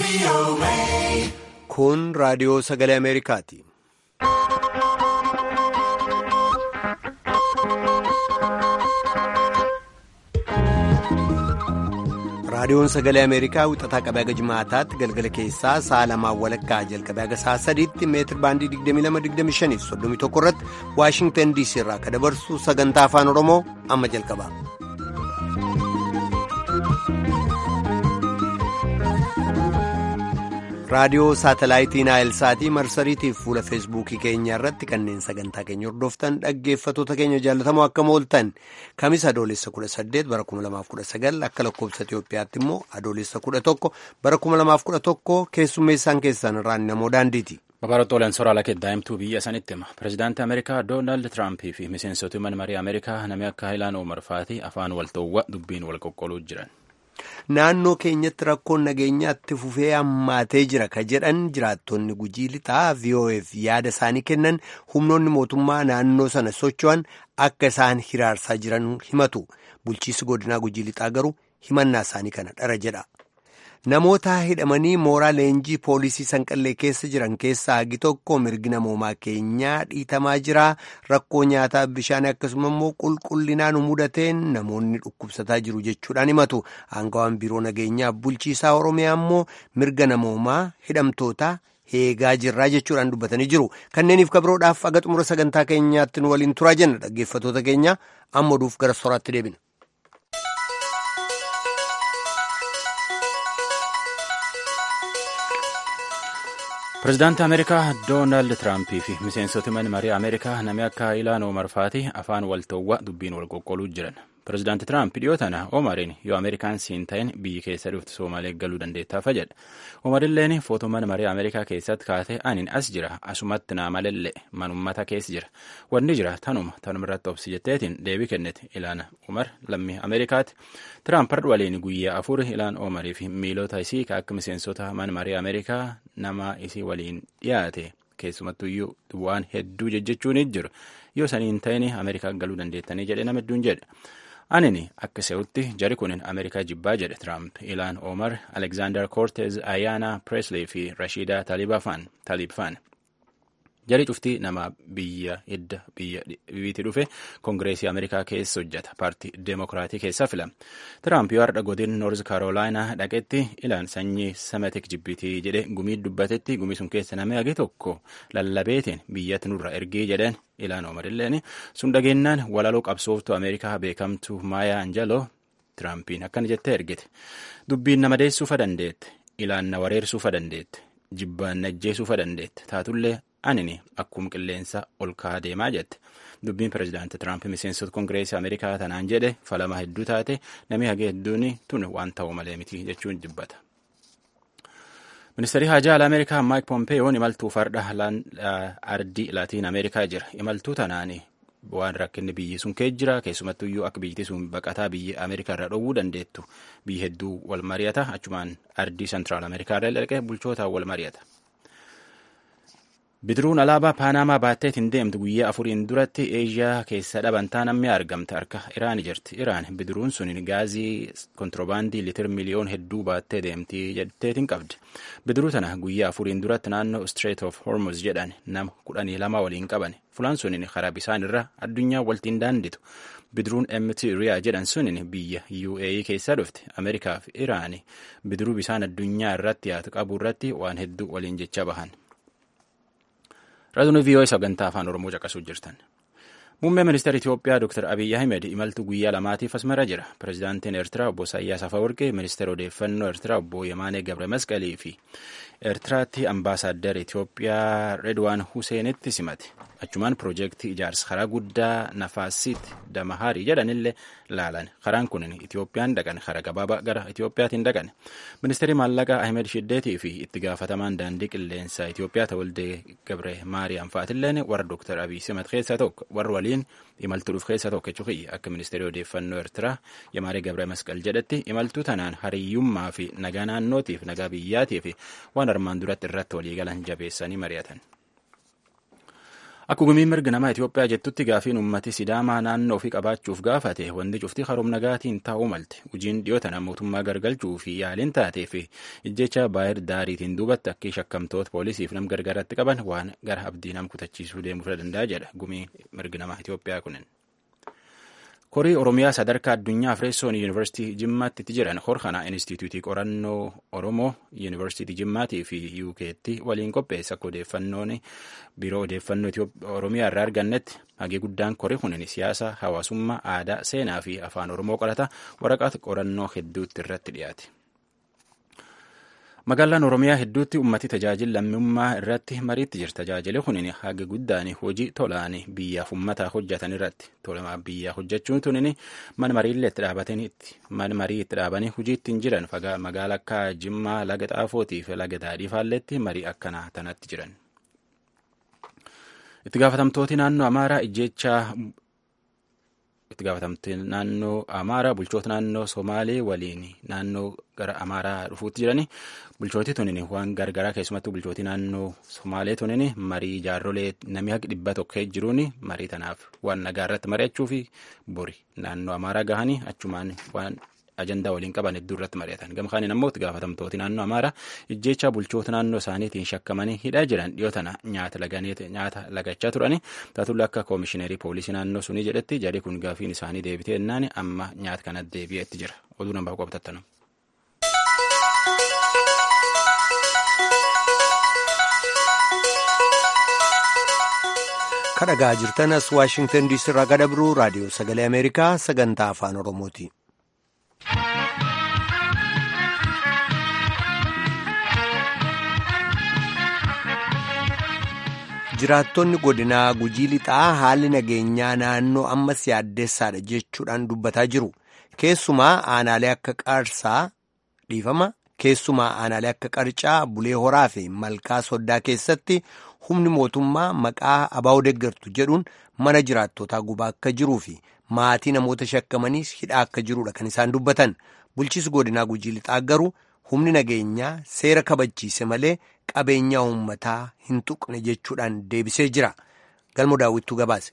Kun raadiyoo sagalee Ameerikaati. Raadiyoon sagalee Ameerikaa wixataa qabee haga jimaataatti galgala keessaa sa'a lamaan walakkaa jalqabee haga sa'a sadiitti meetir baandii 22-25 31 irratti Waashingtan DC irraa akka dabarsu sagantaa afaan Oromoo amma jalqaba. raadiyoo saatalaayitii naayilsaatii marsariitiif fuula feesbuukii keenya irratti kanneen sagantaa keenya hordoftan dhaggeeffatoota keenya jaalatamoo akkam ooltan kamisa adoolessa 18 bara 2019 akka lakkoobsa Itiyoophiyaatti immoo adoolessa 11 bara 2011 keessummeessaan keessan irraan namoo daandiiti. Babarootooleen sooraalaa keddaa'imtuu biyya sanitti hima. Pireezidaantii Ameerikaa Doonaald Tiraampii fi miseensota mana marii Ameerikaa namni akka Haayilaan Omar Faatii afaan walta'uwwa dubbiin wal qoqqooluu jiran. Naannoo keenyatti rakkoon nageenyaatti fufee hammaatee jira ka jedhan jiraattonni gujii lixaa VOF yaada isaanii kennan humnoonni mootummaa naannoo sana socho'an akka isaan hiraarsaa jiran himatu. Bulchiisi godinaa gujii lixaa garuu himannaa isaanii kana dhara jedha. Namoota hidhamanii mooraa leenjii poolisii sanqallee keessa jiran keessaa hagi tokko mirgi namoomaa keenyaa dhiitamaa jira. Rakkoo nyaataa bishaanii akkasuma immoo qulqullinaan mudateen namoonni dhukkubsataa jiru jechuudhaan himatu. Aangawaan biiroo nageenyaa bulchiisaa Oromiyaa immoo mirga namoomaa hidhamtootaa eegaa jirraa jechuudhaan dubbatanii jiru. Kanneeniif kabiroodhaaf aga xumura sagantaa keenyaatti nu waliin turaa jenna dhaggeeffatoota keenya amma oduuf gara soraatti deebina. Pireezidaantii Ameerikaa Doonaald Tiraampii fi miseensota mana marii Ameerikaa namni akka Haayilaan Omar Faatii afaan walta'uwwa dubbiin wal qoqqooluu jiran. Pireezidaantii Tiraamp dhiyoo tana Omariin yoo Ameerikaan siin ta'in biyyi keessa dhuftu Soomalee galuu dandeettaafa jedha. Omarilleen footoo mana marii Ameerikaa keessatti kaatee aniin as jira asumatti naa malallee manummata keessa jira. Wanni jira tanuma tanuma irratti obsi jetteetiin deebii kennete ilaana Omar lammii Ameerikaati. Tiraamp har'a waliin guyyaa afur ilaan Omarii fi miilota isii akka miseensota mana marii Ameerikaa nama isii waliin dhiyaate keessumattuyyuu waan hedduu jejjechuun jiru yoo saniin ta'in Ameerikaa galuu dandeettanii jedhe nama hedduun jedhe. Anini akka se'utti jari kunin Ameerikaa jibbaa jedhe Tiraamp Ilaan Omar, Alexander Cortez, Ayana Presley fi Rashida Talibfaan. Jari cuftii nama biyya hidda biyyiitti dhufe Kongireesii Ameerikaa keessa hojjeta. Paartii Deemokiraatii keessaa filama. Tiraamp yoo har'a godin Noorz Karoolaayinaa dhaqetti ilaan sanyii Semitik jibbitii jedhe gumii dubbatetti gumii sun keessa namni hage tokko lallabeetiin biyyatti nurra ergee jedhan ilaan Omarilleen sun dhageenyaan walaloo qabsooftuu Ameerikaa beekamtuu Maayaa Anjaloo Tiraampiin akkana jettee ergite. Dubbiin nama deessuufa dandeette. Ilaan na wareersuufa dandeette. Jibbaan na ajjeesuufa dandeette. Taatullee anini akkuma qilleensa ol ka'aa deemaa jette. Dubbiin pireezidaantii Tiraamp miseensota Kongireesii Ameerikaa tanaan jedhe falama hedduu taate namni hagee hedduun tun waan ta'u malee miti jechuun jibbata. Ministeerri Haajaa Alaa Ameerikaa Maayik Pompeeyoon imaltuu farda ardii Laatiin Ameerikaa jira. Imaltuu tanaan waan rakkinni biyyi sun kee jira keessumattuyyuu akka biyyi sun baqataa biyya Ameerikaa irraa dhowwuu dandeettu biyyi hedduu wal mari'ata achumaan ardii Sentiraal Ameerikaa irra dhaqee bulchootaan wal mari'ata. Bidiruun alaabaa Paanamaa baatteetiin deemtu guyyaa afuriin duratti Eeshiyaa keessa dhabantaa namni argamte harka Iraan jirti. Iraan bidiruun sun gaazii kontiroobaandii litir miliyoon hedduu baattee deemti jetteetiin qabdi. Bidiruu tana guyyaa afuriin duratti naannoo Strait of Hormuz jedhan nama kudhanii lama waliin qaban. Fulaan sunin karaa bisaan irra addunyaa waltiin daanditu. Bidiruun MT Riyaa jedhan sunin biyya UAE keessaa dhufte. Ameerikaa fi Iraan bidiruu bisaan addunyaa irratti yaatu qabu irratti waan hedduu waliin jecha bahan. Raadiyoo VOA sagantaa afaan Oromoo caqasuu jirtan. Muummee ministeera Itoophiyaa Dr. Abiyyi Ahmed imaltuu guyyaa lamaatiif asmara jira. Pireezidaantiin Eertiraa obbo Isaayyaas Afawarqee, ministeera odeeffannoo Eertiraa obbo Yemaanee Gabre Masqalii fi Eertiraatti ambaasaaddara Itoophiyaa Redwaan Huseenitti simate. Achumaan piroojeektii ijaarsa karaa guddaa Nafaasiit Damaharii jedhanillee laalan. Karaan kun Itoophiyaan dhaqan karaa gabaabaa gara Itoophiyaatiin dhaqan. Ministeerri maallaqaa Ahmed Shiddeetii fi itti gaafatamaan daandii qilleensaa Itoophiyaa Tawaldee Gabre Maariyaam fa'aatilleen warra Dr. Abiy simat keessaa tokko warra waliin imaltuu dhuuf keessaa tokko jechuudha. Akka ministeerri odeeffannoo Eertiraa Yemaanee Gabre Masqal jedhetti imaltuu tanaan hariyyummaa fi nagaa naannootiif nagaa biyyaatii fi waan armaan duratti irratti waliigalan jabeessanii mari'atan. Akka gumiin mirga namaa Itoophiyaa jettutti gaafiin uummati Sidaamaa naannoo ofii qabaachuuf gaafate wanti cufti haroom nagaatiin taa'uu malte. Hojiin dhiyootana mootummaa gargalchuu fi yaaliin taatee fi ijjecha baay'ee daariitiin duubatti akka shakkamtoota poolisiif nam gargaaratti qaban waan gara abdii nam kutachiisuu deemuu danda'a jedha gumiin mirga namaa Itoophiyaa kunin. Korii Oromiyaa sadarkaa addunyaa Fireessoon Yuunivarsiitii Jimmaatti jiran Horkana Inistituutii Qorannoo Oromoo Yuunivarsiitii Jimmaatii fi UK'tti waliin qopheessa akka odeeffannoon biiroo odeeffannoo Oromiyaa irraa argannetti hagee guddaan korii kunin siyaasa, hawaasummaa, aadaa, seenaa fi afaan Oromoo qorata waraqaa qorannoo hedduutti irratti dhiyaate. Magaalaan Oromiyaa hedduutti ummati tajaajila lammummaa irratti mariitti jira. Tajaajili kunin haga guddaan hojii tolaan biyyaaf uummataa hojjetan irratti. Tolamaa biyyaa hojjechuun tunin mana mariillee itti dhaabataniitti. Mana marii itti dhaabanii hojii ittiin jiran magaalaa akka Jimmaa, Laga Xaafootii fi Laga Daadhii faalletti marii akkanaa tanatti jiran. Itti gaafatamtooti naannoo Amaaraa ijjeechaa itti gaafatamte naannoo Amaaraa bulchoota naannoo Somaalee waliin naannoo gara Amaaraa dhufuutti jirani bulchooti tunin waan gargaraa keessumattuu bulchooti naannoo Somaalee tunin marii jaarrolee namni haqa dhibba tokko jiruun marii tanaaf waan nagaa irratti mari'achuu fi bori naannoo Amaaraa gahanii achumaan waan ajandaa waliin qaban hedduu irratti mari'atan gama kaaniin ammoo itti gaafatamtooti naannoo Amaaraa ijjeechaa bulchoota naannoo isaaniitiin shakkamanii hidhaa jiran dhiyoo tana nyaata nyaata lagachaa turani taatullee akka koomishineerii poolisii naannoo sunii jedhetti jarri kun gaafiin isaanii deebitee ennaan amma nyaata kana deebi'eetti jira oduu nambaa qobatattanum. kadhagaa jirtanas waashingtan diisii irraa gadabru raadiyoo sagalee ameerikaa sagantaa afaan oromooti. jiraattonni godinaa gujii lixaa haalli nageenyaa naannoo ammas yaaddeessaadha jechuudhaan dubbataa jiru keessumaa aanaalee akka qaarsaa dhiifama keessumaa aanaalee akka qarcaa bulee horaa fi malkaa soddaa keessatti humni mootummaa maqaa abaa'oo deeggartu jedhuun mana jiraattotaa gubaa akka jiruu fi maatii namoota shakkamaniis hidhaa akka jirudha kan isaan dubbatan bulchiisi godinaa gujii lixaa garuu humni nageenyaa seera kabachiise malee qabeenya uummataa hin tuqne jechuudhaan deebisee jira galmo daawwittuu gabaase.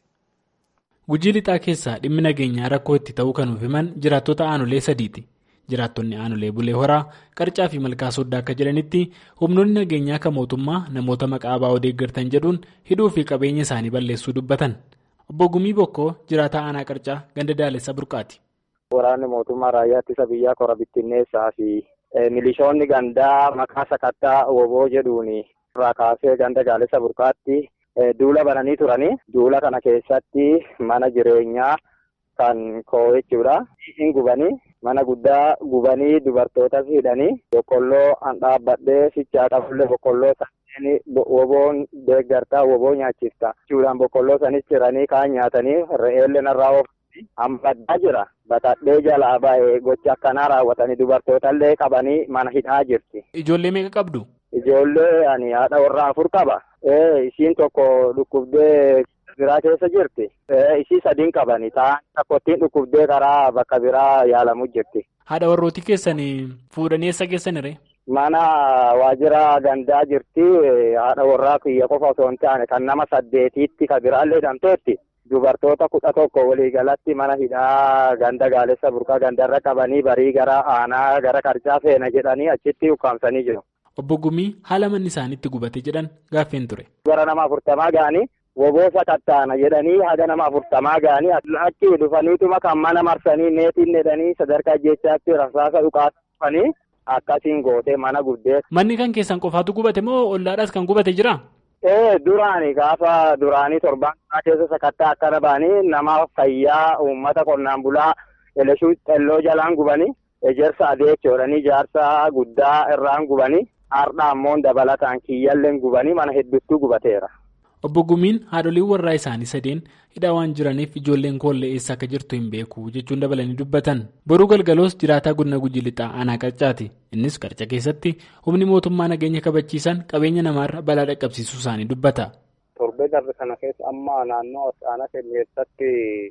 gujii lixaa keessaa dhimmi nageenyaa rakkoo itti ta'uu kan himan jiraattota aanolee sadiiti. jiraattonni aanolee bulee horaa qarcaa fi malkaa soddaa akka jedhanitti humnoonni nageenyaa kan mootummaa namoota maqaa abaa'oo deeggartan jedhuun hidhuu fi qabeenya isaanii balleessuu dubbatan obbo Gumii Bokkoo jiraataa aanaa qarcaa ganda daalessa burqaati. Waraanni mootummaa raayyaa ittisa biyyaa kora bittinneessaa fi milishoonni gandaa maqaa sakattaa woboo jedhuun irraa kaasee ganda daalessa burqaatti duula bananii turanii duula kana keessatti mana jireenyaa kan koo jechuudha hin gubanii. mana guddaa gubanii dubartootas hidhanii boqqolloo an dhaabbadhee fichaa qabullee boqqolloo sanneen woboon deeggartaa woboo nyaachifta jechuudhaan boqqolloo sanis ciranii kaan nyaatanii re'eellee narraa oofanii hambaddaa jira batadhee jalaa ba'ee gocha akkanaa raawwatanii dubartootallee qabanii mana hidhaa jirti. Ijoollee meeqa qabdu? Ijoollee ani haadha warraa afur qaba. Isiin tokko dhukkubdee biraa keessa jirti. Isii sadiin qabani. Ta'an tokkottiin dhukkubdee karaa bakka biraa yaalamu jirti. Haadha warrooti keessan fuudhanii eessa geessanire? Mana waajjira gandaa jirti. Haadha warraa kiyya qofa osoo hin taane kan nama saddeetiitti kan biraallee hidhamteetti. Dubartoota kudha tokko waliigalatti mana hidhaa ganda gaalessa burqaa gandarra qabanii barii gara aanaa gara qarcaa feena jedhanii achitti ukkaamsanii jiru. Obbo Gumii haala manni isaaniitti gubate jedhan gaaffeen ture. Gara nama afurtamaa ga'anii woboo sakattaana jedhanii haga nama afurtamaa ga'anii achi dhufaniituma kan mana marsanii neetiin jedhanii sadarkaa jechaatti rasaasa dhukaasanii akkasiin gootee mana guddee. Manni kan keessan qofaatu gubate moo ollaadhaas kan gubate jira? Ee duraani gaafa duraanii torbaan keessa sakattaa akkana ba'anii nama fayyaa uummata qonnaan bulaa eleshuu xelloo jalaan gubanii ejersa adeechoodhanii jaarsa guddaa irraan gubanii. Har'a ammoo dabalataan kiyyalleen gubanii mana hedduutu gubateera. Obbo Gumiin haadholiin warraa isaanii sadeen hidhaa waan jiraniif ijoolleen koollee eessa akka jirtu hin beeku jechuun dabalanii dubbatan. Boruu galgaloos jiraataa godina gujii lixaa aanaa qarcaati. Innis qarca keessatti humni mootummaa nageenya kabachiisan qabeenya namaarra balaa dhaqqabsiisuu isaanii dubbata. Torbee darbe kana keessa amma naannoo aanaa keenya keessatti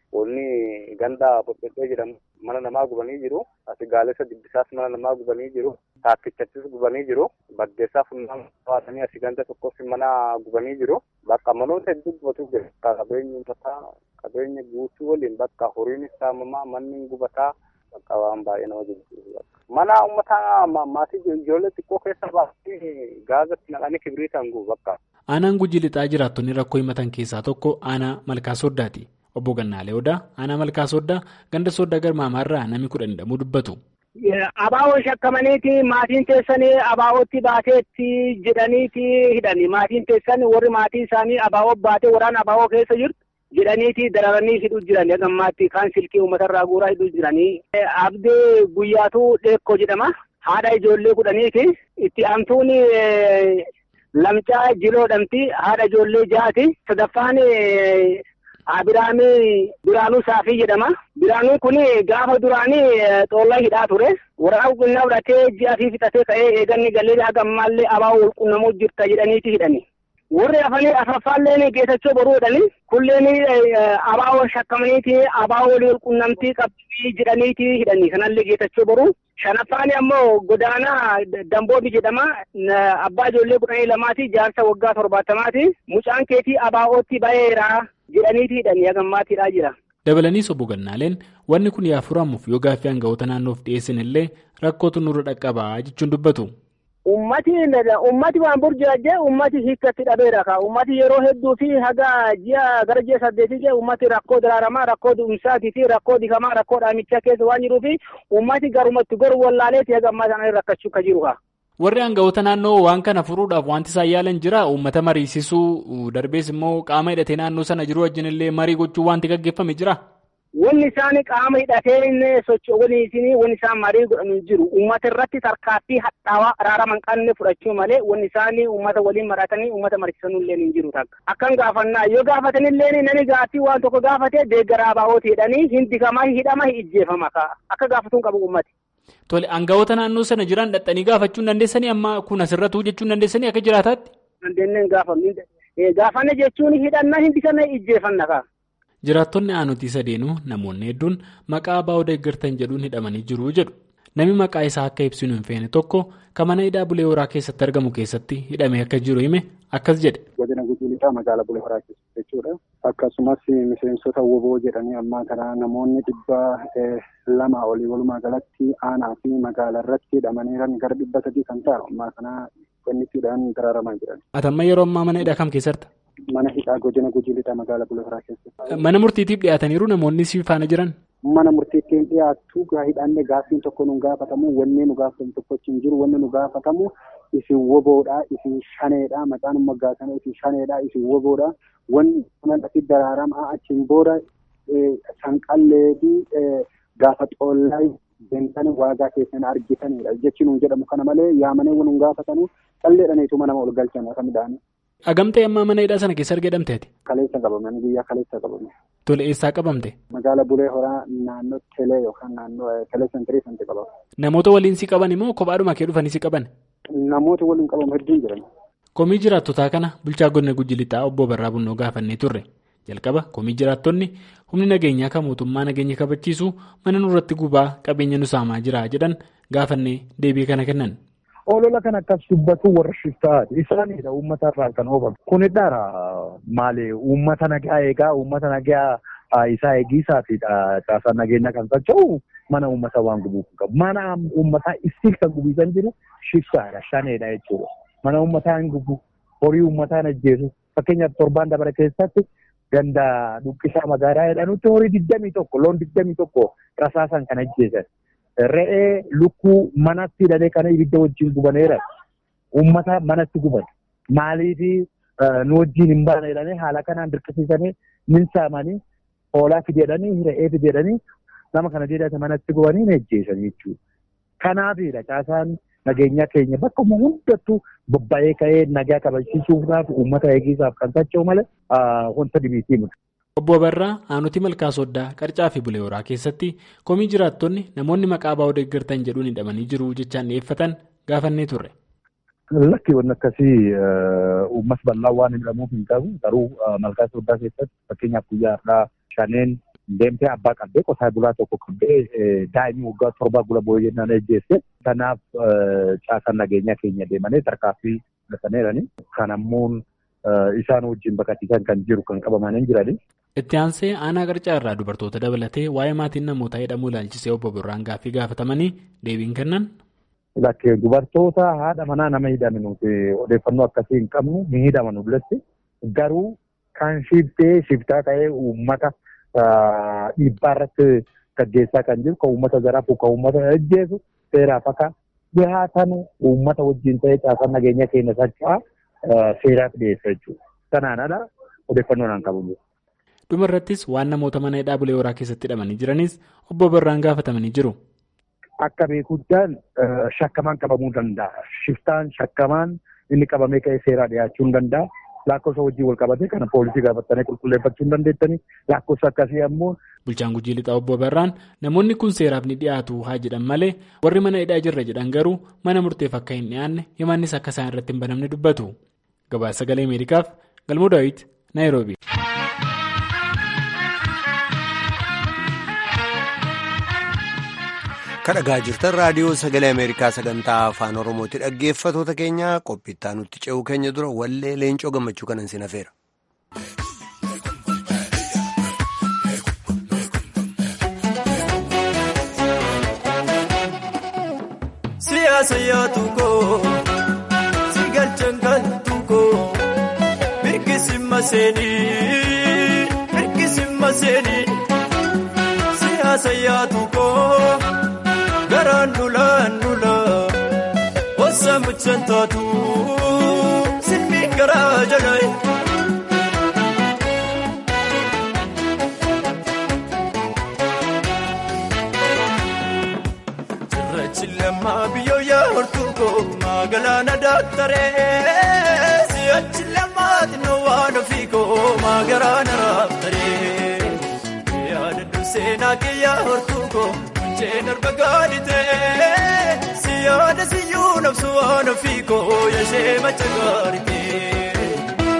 Wanni ganda Boqqolloo jedhamu mana namaa gubanii jiru. Asi gaalessa dibbisaas mana namaa gubanii jiru. Taakkichatti gubanii jiru. Baddeessaa funyaan baatanii asi ganda tokkos mana gubanii jiru. Bakka manoota hedduu gubatu jira. Qabeenyi uummataa qabeenya guutuu waliin bakka horiin saamamaa manni gubataa bakka waan baay'ee nama jibbisiisu. Mana uummataa maatii ijoollee xiqqoo keessa baasanii gaazatti naqanii kibriitaan gubu bakka. Aanaan gujii lixaa jiraattonni rakkoo himatan keessaa tokko aanaa malkaa sooddaati. Obbo Gannaalee Odaa aanaa malkaa sooddaa ganda sooddaa garmaamaarraa namni kudhan hidhamuu dubbatu. Abaawoon shakkamaniiti maatiin teessanii abaawootti baateetti jedhaniiti hidhani. Maatiin teessan warri maatii isaanii abaawoo baatee waraana abaawoo keessa jirtu jedhaniiti dararanii hidhuu jiran. Gammaatti kaan silkii uummatarraa guuraa hidhuu jiranii. Abdii guyyaatu dheekkoo jedhama. Haadha ijoollee kudhaniiti. Itti aantuun lamcaa jiloodhamti. Haadha ijoollee ja'aati. Sadaffaan Abiraamii Biraanuu Saafii jedhama. Biraanuun kun gaafa duraanii xoollaa hidhaa ture. Waraana qulqullina fudhatee ji'a fi fixatee ka'ee eeganni galee haga ammaallee abaa'oo walqunnamuu jirta jedhaniiti hidhani. Warri hafanii afaffaalleen geessachuu boruu hidhani. Kulleen abaa'oo shakkamaniiti abaa'oo walii walqunnamtii qabdii jedhaniiti hidhani. Kanallee geessachuu boruu. Shanaffaan ammoo godaanaa Damboobi jedhama. Abbaa ijoollee kudhanii lamaati. Jaarsa waggaa torbaatamaati. Mucaan keetii abaa'ootti ba'eera. jedhaniiti hidhanii hagammaatiidhaa jira. Dabalaniis obbo Gannaaleen wanni kun yaafuramuuf yoo gaaffii aangawoota naannoof dhiyeessan illee rakkootu nurra dhaqqabaa jechuun dubbatu. Ummati ummati waan burjaajee ummati hiikkatti dhabeera ka ummati yeroo hedduu fi haga ji'a gara ji'a saddeetii jee ummati rakkoo daraaramaa rakkoo du'umsaatii fi rakkoo dikamaa rakkoo dhaamichaa keessa waan jiruu fi ummati garumatti goru wallaaleeti haga ammaa sana rakkachuu ka jiru ka. Warri aangawoota naannoo waan kana furuudhaaf wanti isaan yaalan jira uummata mariisisuu darbees immoo qaama hidhatee naannoo sana jiru wajjin illee marii gochuu wanti gaggeeffame jira. Wanni isaan qaama hidhatee socho'anii wanni isaan marii godhanii jiru uummata irratti tarkaanfii hadhaawaa araaraman qabne fudhachuu malee wanni isaan uummata waliin maratanii uummata mariisisanuu illee hin jiru takka. Akkan gaafannaa yoo gaafatan illee nani gaaffii waan tokko gaafatee deeggaraa baa'ooti jedhanii hin dikamaa hidhama ijjeefama akka gaafatuun qabu uummati. Tole aangawoota naannoo sana jiran dhaxxanii gaafachuu hin dandeessanii amma kun asirratti hojjechuu hin dandeessanii akka jiraataatti. Dandeenyeen gaafannu gaafanne jechuun hidhannaa hindi kana ijjeefanna kaa. Jiraattonni aanutii sadeenuu namoonni hedduun maqaa abaa'oo deeggartan jedhuun hidhamanii jiru jedhu. Namni maqaa isaa akka ibsinu hin feene tokko kan mana hidhaa bulee horaa keessatti argamu keessatti hidhamee akka jiru hime akkas jedhe. Godina Gujii Lixaa magaalaa bulee horaa keessatti jechuudha. Akkasumas miseensota woboo jedhanii ammaa kana namoonni dhibba lama olii walumaa galatti aanaa fi magaalaa irratti hidhamaniiran gara dhibba sadii kan ta'an ammaa kana qonnitiidhaan dararamaa jiran. Atamma yeroo ammaa mana hidhaa kam keessatti? Mana hidhaa godina Gujii Lixaa magaalaa bulee horaa keessatti. Mana murtiitiif dhiyaataniiru namoonni si faana jiran? Mana murtiitti dhiyaattu hidhanne gaaffiin tokko nu gaafatamu wanni nu gaafatamu tokko hin jiru wanni nu gaafatamu isin woboodha isin shaneedha maqaan moggaasanii isin shaneedha isin woboodha wanni kanatti daraaramaa achiin booda sanqallee fi gaafa xoollaa beentanii waagaa keessan argitanidha jechuun nu jedhamu kana malee yaamanii waan nu gaafatanu qalleedhaniitu mana ol galchan akka midhaanii. Agamtee ammaa mana hidhaa sana keessa argamteeti? Kaleessa qabamanii guyyaa kaleessa qabame. Tole eessaa qabamte? Magaala Bulee Horaa naannoo Telee yookaan naannoo Telee Sentirii sanatti qabama. Namoota waliin si qaban immoo kophaadhuma kee dhufanii si qaban? Namoota waliin qabamu hedduun jiran. Komii jiraattotaa kana bulchaa godina Gujii Lixaa obbo Barraa Bunnoo gaafannee turre. Jalqaba komii jiraattonni humni nageenyaa kan mootummaa nageenya kabachiisu mana nurratti gubaa qabeenya nu saamaa jira jedhan gaafannee deebii kana kennan. Olola kan akkas dubbatu warra shiftaati. Isaanidha uummata irraa kan oofame. Kunidhaara maali uummata nagaa eegaa uummata nagaa isaa eegisaatiidha. Caasaan nageenya kan socho'u mana uummata waan gubuu qabu. Mana uummataa isii kan gubiisan jiru shiftaadha. Shaneedha jechuudha. Mana uummataa hin gubu. Horii uummataa hin ajjeesu. Fakkeenyaaf torbaan dabara keessatti ganda dhuqqisaa magaalaa jedhanutti horii digdamii tokko loon digdamii tokko rasaasan kan ajjeesan. Re'ee lukkuu manatti hidhatee kana ibidda wajjin gubaneera. Uummata manatti guban. Maaliif nu wajjin hin baane jedhanii haala kanaan dirqisiisanii min saamanii hoolaa fideedhanii re'ee fideedhanii nama kana jedhate manatti gubanii hin ajjeesan jechuudha. Kanaafidha caasaan nageenyaa keenya bakka hundattuu bobba'ee ka'ee nagaa kabachiisuudhaaf uummata eegisaaf kan socho'u malee wanta dhibbiitii miti. Obbo Barraa aanutii malkaa sooddaa qarcaa fi bulee horaa keessatti komii jiraattonni namoonni maqaa abaa'oo deeggartan jedhuun hidhamanii jiru jechaan dhiyeeffatan gaafannee turre. Lakki wanni akkasii uummas bal'aa waan hidhamuuf hin qabu garuu malkaa sooddaa keessatti fakkeenyaaf guyyaa har'aa shaneen deemtee abbaa qabdee qotee bulaa tokko qabdee daa'imni waggaa torbaa gula boo'ee jennaan ejjeesse. Kanaaf caasaan nageenyaa keenya deemanii tarkaanfii fudhataniirani. Kan ammoo isaan wajjin baqachiisan kan jiru kan qabamanii jirani. Itti aansee aanaa qarcaa irraa dubartoota dabalatee waa'ee maatiin namootaa hidhamuu ilaalchisee obbo Birraan gaaffii gaafatamanii deebiin kennan. Lakkee dubartoota haadha manaa nama hidhame nuti odeeffannoo akkasii hin qabnu ni hidhaman dullatti garuu kan shiftee shiftaa ta'ee uummata dhiibbaa irratti gaggeessaa kan jiru kan uummata zaraafu kan uummata ajjeesu seeraaf akka dhihaatan uummata wajjin ta'ee caasaan nageenya keenya sacha'aa seeraaf dhiyeessa jechuudha. Kanaan ala odeeffannoo naan qabu. Dhuma irrattis waan namoota mana hidhaa bulee horaa keessatti hidhamanii jiranis obbo Birraan gaafatamanii jiru. Akka beekuudhaan shakkamaan qabamuu danda'a. Shiftaan shakkamaan inni qabamee ka'ee seeraa dhiyaachuu hin danda'a. Lakkoofsa wajjin wal qabatee kana poolisii gaafatanii qulqulleeffachuu hin dandeettanii lakkoofsa akkasii ammoo. Bulchaan Gujii Lixaa obbo Birraan namoonni kun seeraaf ni dhiyaatu haa jedhan malee warri mana hidhaa jirra jedhan garuu mana murteef akka hin dhiyaanne himannis akka isaan irratti hin banamne dubbatu. Gabaasa sagalee Ameerikaaf Galmoo Daawit Naayiroobi. kadhagaa jirtan raadiyoo sagalee ameerikaa sagantaa afaan oromooti dhaggeeffatoota keenya qophiittaa nutti ce'uu keenya dura wallee leencoo gammachuu kanan sin hafeera. siyaasa yaatu koo si galchan galtu koo mirkisi maseenii mirkisi maseenii siyaasa yaatu koo. Garaan dulaan dulaa wasa mucaan taatu silmi garaa jalaa. Cirrachi lammaa biyyoo yaa hortuu koo magaalaa daaktaree si'achi lammaati na waan ofii koo magaalaa na raaftaree yaada durseenaa kee yaa hortuu koo. Jeen arga gaaditee si yaada siyyuu nafsu waan ofii koo yaashee macha gaaditee.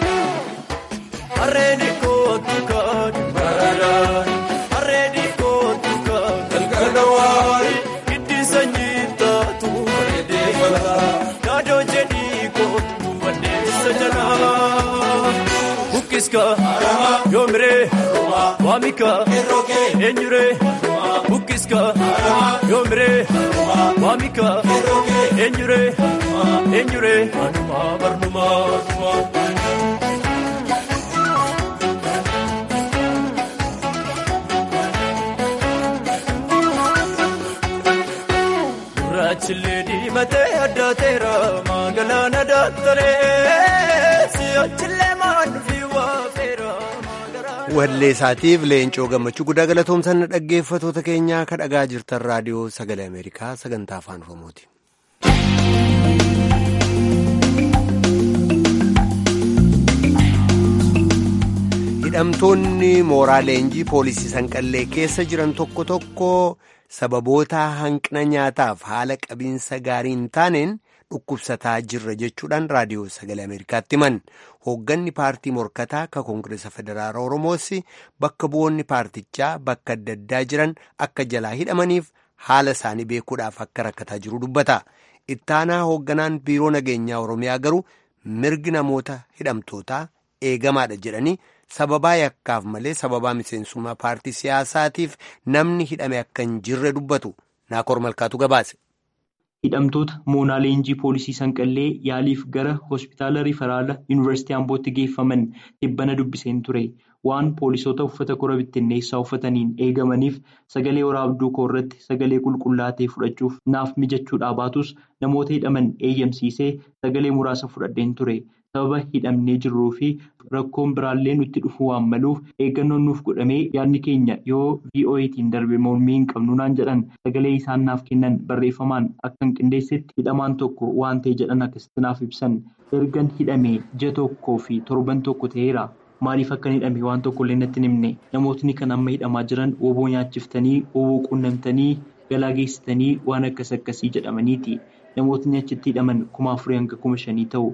Harreen kootu kaadhi baradaan harreen kootu kaadhi galgala waayee hiddi sanyii taatu bareedee falaa yaadoo jedhii kootu wanneessa jalaa. Bukkiska yoomiree waamika eenyuree. Bukkiska yoomiree waamika eenyuree eenyuree manuma barnuma. Gurraachillee diimatee addaateera magaalaa daaktaree si'achillee maanfi waafeera. wallee isaatiif leencoo gammachuu guddaa galatoomsan dhaggeeffatoota keenyaa ka dhagaa jirtan raadiyoo sagalee ameerikaa sagantaa afaan oromooti. hidhamtoonni mooraa leenjii poolisii sanqallee keessa jiran tokko tokko sababoota hanqina nyaataaf haala qabiinsa gaarii hin taaneen dhukkubsataa jirra jechuudhaan raadiyoo sagalee ameerikaatti himan hoogganni paartii morkataa ka koongireesa federaala oromoos bakka bu'oonni paartichaa bakka adda addaa jiran akka jalaa hidhamaniif haala isaanii beekuudhaaf akka rakkataa jiru dubbata ittaanaa hoogganaan biiroo nageenyaa oromiyaa garuu mirgi namoota hidhamtootaa eegamaadha jedhanii sababaa yakkaaf malee sababaa miseensummaa paartii siyaasaatiif namni hidhame akka hin jirre dubbatu naakoor malkaatu gabaase. hidhamtoota moonaa leenjii poolisii sanqallee yaaliif gara hospitaala riifaraala yuunivarsiitii ambootti geeffaman dhibbana dubbiseen ture waan poolisoota uffata kora bittinneessaa uffataniin eegamaniif sagalee waraabduu koo irratti sagalee qulqullaatee fudhachuuf naaf mijachuudhaa baatus namoota hidhaman eeyyamsiisee sagalee muraasa fudhadheen ture sababa hidhamnee jirruu fi rakkoon biraallee nutti dhufuu waan maluuf eeggannoon nuuf godhamee yaadni keenya yoo vo'eetiin darbe mormii hin qabnu naan jedhan sagalee isaan naaf kennan barreeffamaan akka hin qindeessetti hidhamaan tokko waan ta'e jedhan akkasitti naaf ibsan ergan hidhamee ji'a tokkoo fi torban tokko ta'eera. Maaliif akka hidhame waan tokkollee natti himne namootni kan amma hidhamaa jiran oboo nyaachiftanii oboo quunnamtanii galaa geessitanii waan akkas akkasii jedhamaniiti namootni achitti hidhaman kuma afurii hanga kuma shanii ta'u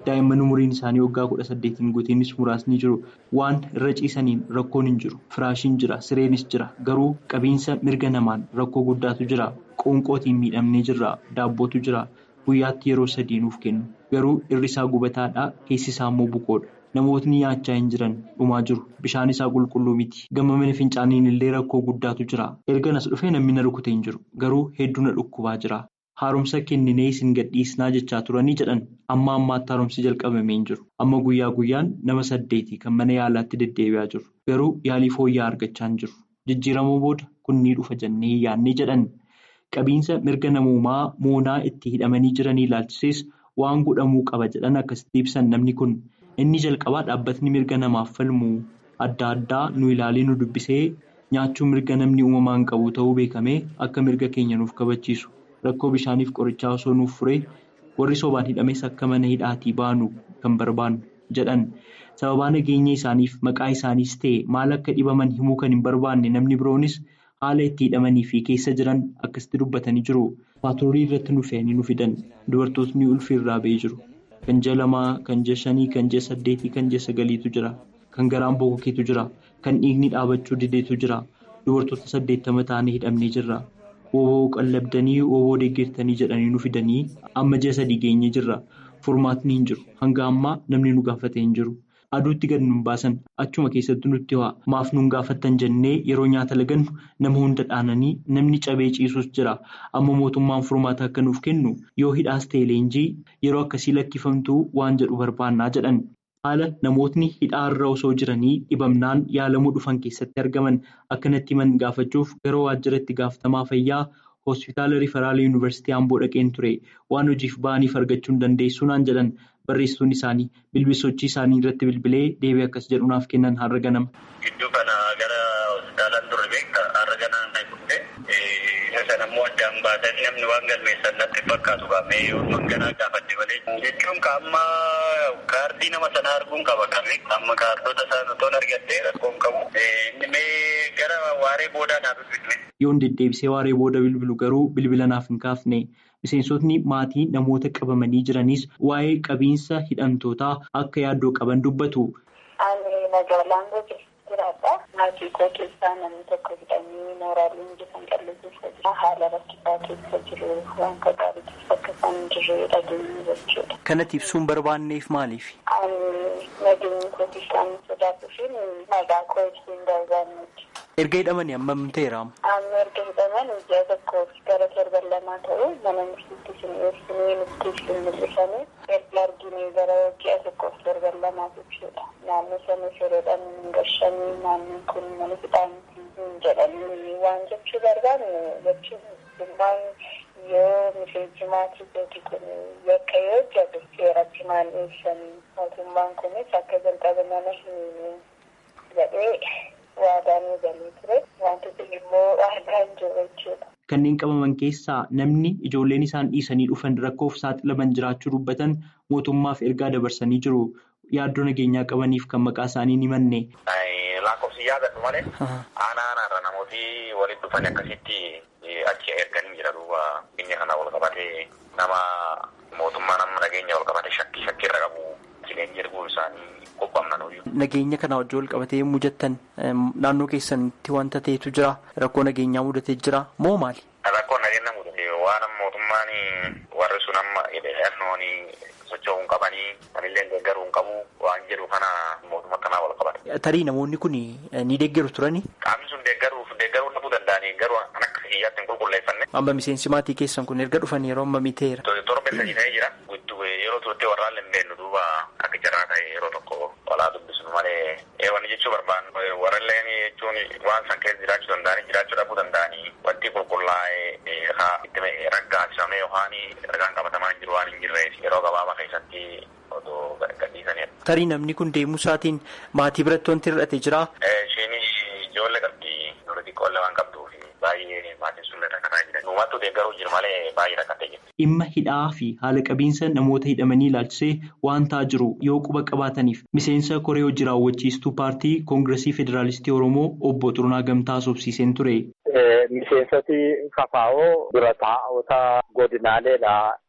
Daa'imman umuriin isaanii waggaa kudha saddeetiin guutiinis muraasni jiru. Waan irra ciisaniin rakkoon hin jiru. Firaashiin jira. Sireenis jira. Garuu qabiinsa mirga namaan rakkoo guddaatu jira. Qoonqootiin miidhamnee jirra. Daabbootu jira. Guyyaatti yeroo sadii nuuf kennu. Garuu irri isaa gubataadha. Keessi isaa immoo bukoodha. Namootni nyaachaa hin jiran dhumaa jiru. Bishaan isaa qulqulluu miti. Gama mana fincaaniin illee rakkoo guddaatu jira. Erga nas dhufee namni na rukutee hin jiru. Garuu hedduu na dhukkubaa jira. Haaromsa kenninee isin gadhiisnaa jechaa turanii jedhan amma ammaatti haaromsi jalqabamee hin jiru. Amma guyyaa guyyaan nama saddeeti kan mana yaalaatti deddeebi'aa jiru. Garuu yaalii fooyya'aa argachaa hin jiru. Jijjiiramuu booda kun ni dhufa jennee yaadnee jedhan. Qabiinsa mirga namoomaa moonaa itti hidhamanii jiranii ilaalchisees waan godhamuu qaba jedhan akkasitti ibsan namni kun. Inni jalqabaa dhaabbatni mirga namaaf falmu adda addaa nu ilaalee nu dubbisee nyaachuu mirga namni uumamaan qabu ta'uu beekamee akka mirga keenya nuuf kabachiisu rakkoo bishaaniif qorichaa osoo nuuf furee warri sobaan hidhames akka mana hidhaatii baanu kan barbaannu jedhan sababaa nageenya isaaniif maqaa isaaniis ta'e maal akka dhibaman himuu kan hin barbaanne namni biroonis haala itti hidhamanii fi keessa jiran akkasitti dubbatanii jiru. Paaturoolii irratti nu fe'anii nu fidan dubartootni ulfi irraa ba'ee jiru. Kan ji'a lamaa, kan ji'a shanii, kan ji'a saddeetii, kan ji'a sagaliitu jira. Kan garaan bokokeetu jira. Kan dhiigni dhaabachuu dideetu jira. Dubartoota saddeettama ta'anii hidhamnee jirra. Wooboo qallabdanii, wooboo deeggartanii jedhanii nu fidanii amma ji'a sadii geenyee jirra. Furmaatni hin jiru. Hanga ammaa namni nu gaafatee hin jiru. Aduutti gadi nun baasan achuma keessatti nutti ho'a. Maaf nun gaafattan jennee yeroo nyaata lagannu nama hunda dhaananii namni cabee ciisus jira. Amma mootummaan furmaata akka nuuf kennu yoo hidhaas ta'e leenjii yeroo akkasii lakkifamtuu waan jedhu barbaannaa jedhan. Haala namootni hidhaarra osoo jiranii dhibamnaan yaalamuu dhufan keessatti argaman akkanatti himan gaafachuuf gara waajjira itti gaafatamaa fayyaa hospitaala riiferaala yuunivarsiitii Amboo dhaqeen ture. Waan hojiif ba'aniif argachuu hin dandeessu naan jedhan. Barreessituun isaanii bilbilsochii isaanii irratti bilbilee deebii akkas jedhu naaf kennan har'a ganama. Gidduu kana gara hospitaalaan turre beekta har'a ganama na dhufe isa sana immoo addaan baasanii namni waan galmeessan natti fakkaatu qaamee yoo manganaa gaafadde malee jechuun qaama kaardii nama sana arguun qaba qabe amma kaardota isaan otoon argattee rakkoon qabu inni mee gara waaree boodaa naaf bilbile. Yoon deddeebisee waaree booda bilbilu garuu bilbila naaf hin kaafne. Miseensotni maatii namoota qabamanii jiranis waa'ee qabiinsa hidhamtootaa akka yaaddoo qaban dubbatu. Ani magaalaan gosa jiraadha. Maatii koo keessaa namni tokko hidhamee mooraalee injifan qallee keessa jira. Haala rakkisaa keessa jiru waan gaarii keessa akka isaan jirre dhageenya jechuudha. Kanatti ibsuun barbaanneef maaliif? Ani nageenya kootiif kan sodaatu fi nagaa koo ibsuun barbaanneeti. Erga hidhamanii hammam ta'eera? Amma erga hidhaman ji'a tokkoof gara torban lamaa ta'u mana murtiitti isin dhiyeessinee nutti isin mul'isanii erga arginee gara ji'a tokkoof torban lamaa jechuudha. Naannoo sana sirriidhaan hin gashanii naannoon kun mana hidhaanitti hin jedhanii waan jechuu barbaanne jechuun dhimmaan yoo miseensi maatii gooti kun yakka yoo hojjate seeratti maal dhiyeessanii mootummaan kunis akka jalqaba nama hin jedhee. Waadaan galee ture wantoota immoo aadaan jiru jechuudha. Kanneen qabaman keessaa namni ijoolleen isaan dhiisanii dhufan rakkoof saaxilaman jiraachuu dubbatan mootummaaf ergaa dabarsanii jiru. Yaaddoo nageenyaa qabaniif kan maqaa isaanii ni manne. Lakkoofsi yaadatu malee aanaa aanaarra namooti walitti dhufan akkasitti achi erganii jira duuba biyya kana wal qabatee nama mootummaa nama nageenya wal qabate shakkii shakkiirra qabu jireenya erguu isaanii qophaa'amna nuyi. Nageenya kana wajjin wal qabatee yommuu jettan naannoo keessanitti wanta ta'etu jira rakkoo nageenyaa mudatee jira moo maali? Rakkoo nageenya mudate waan mootummaan warri sun amma hidhannoon socho'uu hin qabanii anillee deeggaruu hin qabu waan jedhu kana mootummaa kanaa wal qabate. Tarii namoonni kun ni deeggaru turani? Qaamni sun deeggaruuf deeggaruu dhabuu danda'anii garuu kan akka hiyyaatti hin qulqulleeffanne. Amma miseensi maatii keessan kun erga dhufan yeroo ammamii ta'eera? Torbe sadii ta'ee jira. Yeroo turte warraan lembeennu duuba akka jaraa ta'e yeroo tokko walaa dubbisnu malee wanni jechuu barbaannu warralleen jechuun waan san keessa jiraachuu danda'anii jiraachuu dhabuu danda'anii wanti qulqullaa'ee itti raggaasisamee yookaan ragaan qabatamaan jiru waan hin jirreef yeroo gabaabaa keessatti odoo gadhiisanidha. Tarii namni kun deemuu isaatiin maatii biratti wanti hir'ate jiraa? Isheen ijoollee qabdi dura xiqqoollee waan qabduuf baay'ee maatiin sun rakkataa jiran. Uumattuu deeggaruu jiru malee baay'ee rakkattee jirti. Dhimma hidhaa fi haala qabiinsa namoota hidhamanii ilaalchisee waan ta'aa jiru yoo quba qabaataniif miseensa koree hojii raawwachiistuu paartii koongiresii federaalistii oromoo obbo Xurunaa Gamtaa sobsiiseen ture. Miseensoti kafaa'oo dura taa'ota godinaaleedha.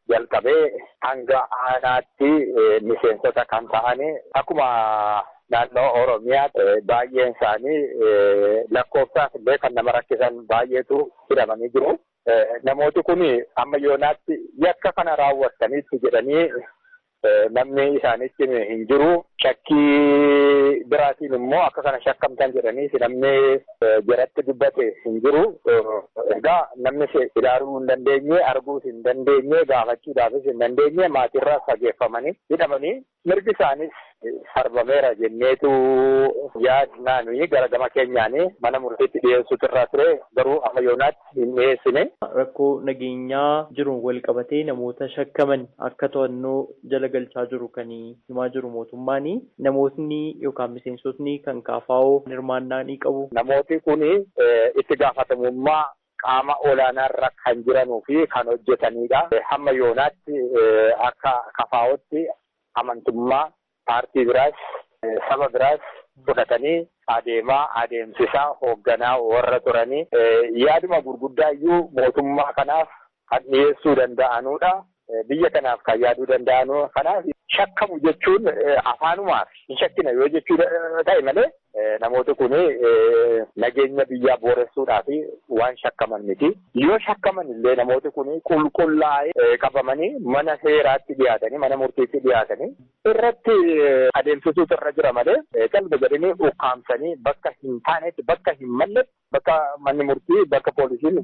jalqabee hanga aanaatti miseensota kan ta'ani akkuma naannoo Oromiyaa baay'een isaanii lakkoofsaaf illee kan nama rakkisan baay'eetu hidhamanii jiru. Namooti kun amma yoonaatti yakka kana raawwattaniitti jedhanii namni isaanitti hin jiru. Shakkii biraatiin immoo akka kana shakkamtan jedhanii namni jaratti dubbate hin jiru. Egaa namni ilaaluu hin dandeenye, arguus hin dandeenye, gaafachuudhaafis hin dandeenye maatirraa fageeffamanii hidhamanii mirgi isaanis sarbameera jenneetu yaadnaa nuyi gara gama keenyaanii mana murtiitti dhiyeessuutu irraa ture garuu amma yoonaatti hin dhiyeessine. Rakkoo nageenyaa jiruun wal qabatee namoota shakkaman akka to'annoo jala galchaa jiru kan himaa jiru mootummaani. Namootni yookaan miseensotni kan kaafaa'oo hirmaannaa ni qabu. Namooti kun itti gaafatamummaa qaama olaanaarra kan jiranuu fi kan hojjetanidha. Hamma yoonaatti akka kafaa'ootti amantummaa paartii biraas saba biraas fudhatanii adeemaa adeemsisaa hoogganaa warra turanii yaaduma gurguddaa iyyuu mootummaa kanaaf kan dhiyeessuu danda'anudha. Biyya kanaaf kan yaaduu danda'anu kanaaf shakkamu jechuun afaanumaaf hin shakkina yoo jechuu ta'e malee namooti kun nageenya biyyaa booressuudhaaf waan shakkaman miti. Yoo shakkaman illee namooti kun qulqullaa'ee qabamanii mana seeraatti dhiyaatanii mana murtiitti dhiyaatanii irratti adeemsisuutu irra jira malee qalbii jedhanii ukkaamsanii bakka hin taanetti bakka hin malletti bakka manni murtii bakka poolisiin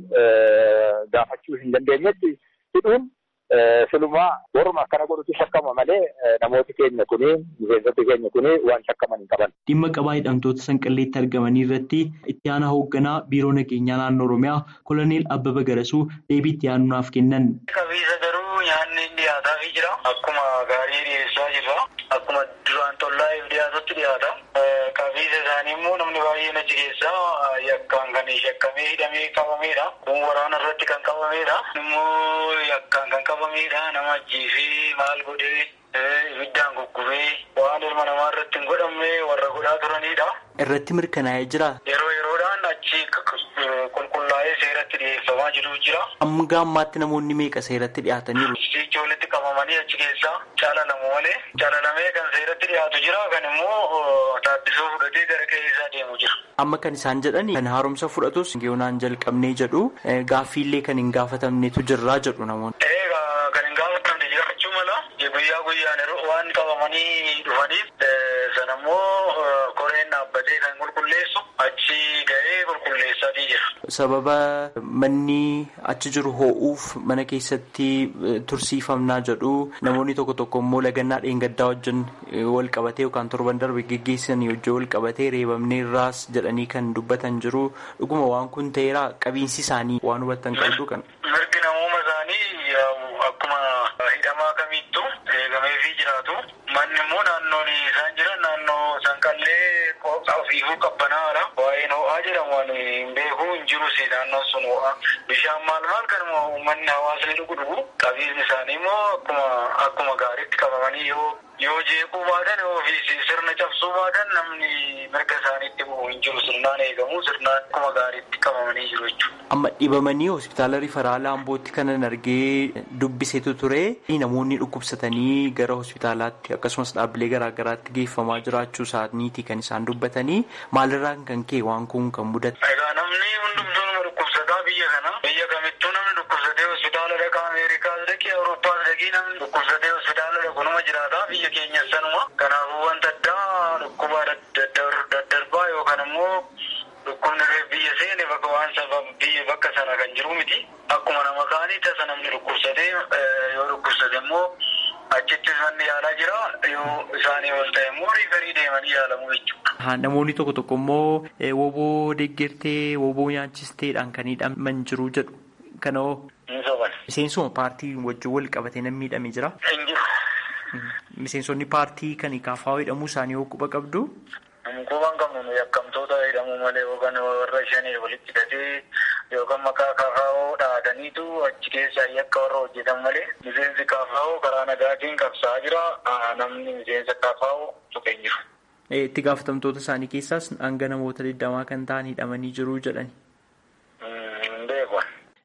gaafachuu hin dandeenyetti hidhuun silumaa warruma akkana godhutu shakkama malee namooti keenya kuni miseensoti keenya kuni waan shakkaman hin qaban. Dhimma qabaa hidhamtoota sanqalleetti argamanii irratti itti aanaa hoogganaa biiroo nageenyaa naannoo Oromiyaa koloneel Abbaba Garasuu deebii itti aanuudhaaf kennan. Qabiisa garuu nyaanni dhiyaataafii jira. Akkuma gaarii dhiyeessaa jirra. Akkuma duraan tollaa'eef dhiyaatutti dhiyaata. Qabiisa isaanii immoo namni baay'een achi keessaa yakkaan kan shakkamee hidhamee qabameedha. Kun waraana irratti kan qabameedha. Immoo yakkaan kan qabameedha. Nama ajjeefee maal godhee ibiddaan guggubee waan ilma namaa irratti hin godhamne warra godhaa turanidha. Irratti mirkanaa'ee jira. Yeroo yeroodhaan achi qulqullaa'ee seeratti dhiyeeffamaa jiru jira. Hanga ammaatti namoonni meeqa seeratti dhiyaataniiru? Ijoolletti qabamanii achi keessaa caalalamu malee caalalamee kan seeratti dhiyaatu jira kan immoo taaddisoo fudhatee gara keessaa deemu jira. Amma kan isaan jedhan kan haaromsa fudhatus yoonaan jalqabnee jedhu gaaffiillee kan hin gaafatamnetu jirraa jedhu namoonni. Egaa kan hin gaafatamne jiraachuu mala guyyaa guyyaan waan qabamanii dhufaniif sanammoo koreen dhaabbatee kan qulqulleessu achi ga'ee qulqulleessaatii jira. Sababa manni achi jiru hoo'uuf mana keessatti tursiifamnaa jedhu namoonni tokko tokko immoo lagannaa dheengaddaa wajjin wal qabatee yookaan torban darbe geggeessanii wajjin wal qabatee reebamnee irraas jedhanii kan dubbatan jiru dhuguma waan kun ta'eera qabiinsi isaanii waan hubattan qabdu kan. Mirgi namooma isaanii akkuma hidhamaa kamittuu eegameefii jiraatu. Manni immoo naannoon isaan jiran naannoo sanqallee ofiifuu qabbanaadha. Waa'een ho'aa jedhamu waan hin beeku hin jirus naannoon sun ho'aa. Bishaan maal maal kan uummanni hawaasni dhugu dhugu. Qabiinsi isaanii immoo akkuma akkuma gaariitti qabamanii yoo yoo jeequu baatan ofiisi sirna cabsuu baatan namni mirga isaaniitti bu'u hin jiru sirnaan eegamu sirnaan akkuma gaariitti qabamanii jiru jechuudha. Amma dhibamanii hospitaala riifaraala Ambootti kanan argee dubbisetu ture namoonni dhukkubsatanii gara hospitaalaatti akkasumas dhaabbilee garaagaraatti geeffamaa jiraachuu isaaniiti kan isaan dubbatanii maalirraan kan ka'e waan kun kan mudate. Egaa namni hundumtuu nama dhukkubsataa biyya kana biyya kamittuu namni dhukkubsatee hospitaala dhaqaa Ameerikaas dhaqee Awurooppaas dhaqee namni dhukkubsatee hospitaala dhaqu nama jiraata biyya keenya sanuma kanaafuu wanta addaa dhukkuba daddarbaa yookaan immoo dhukkubni biyya seene bakka waan sababa biyya bakka sana kan jiru miti akkuma nama kaanii tasa namni dhukkubsatee yoo dhukkubsate immoo achittis manni yaalaa jira yoo isaanii ol ta'e immoo riifarii deemanii yaalamu jechuudha. Namoonni tokko tokko immoo woboo deeggartee woboo nyaachisteedhaan kan hidhaman jiru jedhu. Kanoo miseensuma paartii wajjin wal qabatee namni miidhamee jira. Hin jiru. Miseensonni paartii kan kaafaa hidhamuu isaanii hoo quba qabdu. Quban qabnu yakkamtoota hidhamuu malee yookaan warra shanii walitti hidhatee yookaan maqaa kaafaa'oo dhaadaniitu achi keessaa yakka warra hojjetan malee miseensi kaafaa'oo karaa nagaatiin qabsaa jira namni miseensa kaafaa'oo tuqee jiru. Itti gaafatamtoota isaanii keessaas hanga namoota digdamaa kan ta'an hidhamanii jiru jedhani.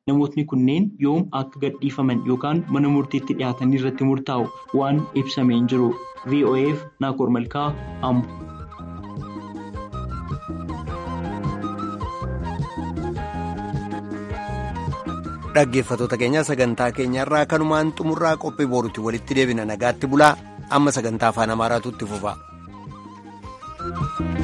namootni kunneen yoom akka gadhiifaman yookaan mana murtiitti dhiyaatanii irratti murtaa'u waan ibsamee hin jiru. VOAf Naakoor Malkaa Ambo. dhaggeeffatoota keenya sagantaa keenyarraa kanumaan xumurraa qophii boorutti walitti deebina nagaatti bulaa amma sagantaa afaan amaaraatu itti fufa.